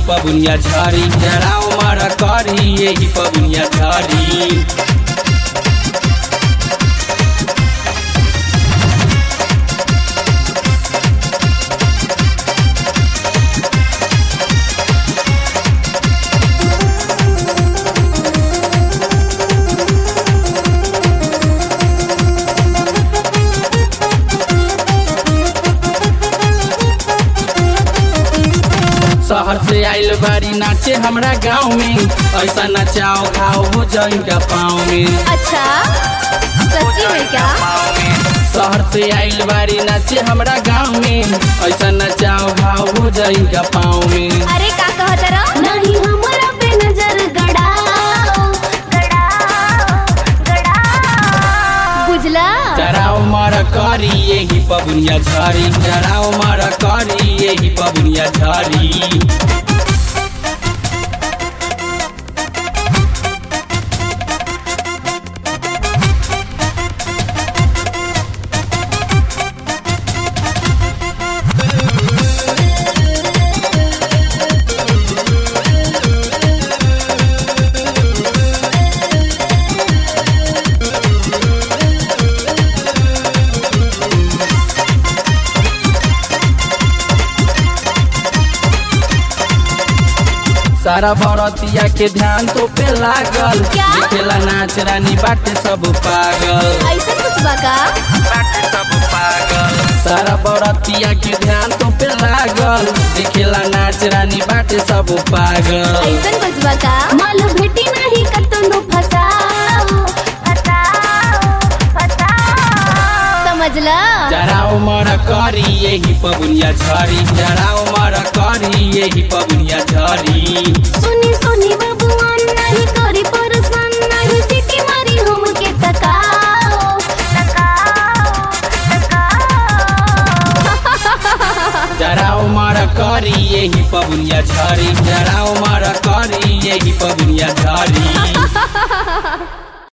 पबुनिया झरी जराओ मारा करी यही पबुनिया झरी शहर से आइल बारी नाचे हमरा गाँव में ऐसा नचाओ खाओ हो जाएगा पाँव में अच्छा सच्ची में क्या शहर से आइल बारी नाचे हमरा गाँव में ऐसा नचाओ खाओ हो जाएगा पाँव में अरे का कहत रहो नहीं हमरा पे नजर गड़ाओ गड़ाओ गड़ाओ बुझला जराओ मारा करी यही पबुनिया झरी जराओ मारा करी यही पबुनिया झरी सारा भरतिया के ध्यान तो पे लागल क्या? देखेला नाच रानी बाटे सब पागल ऐसा कुछ बा का बाटे सब पागल सारा बरतिया के ध्यान तो पे लागल देखेला नाच रानी बाटे सब पागल ऐसा कुछ बा का माल भेटी नहीं कतनो फसाओ फसाओ फसाओ समझला जराओ मर करी यही पबुनिया झरी जराओ मर करी यही पबुनिया झरी सुनी सुनी बबुआन नहीं करी परेशान नहीं सीटी मारी हमके तकाओ तकाओ तकाओ जराओ मर करी यही पबुनिया झरी जराओ मर करी यही पबुनिया झरी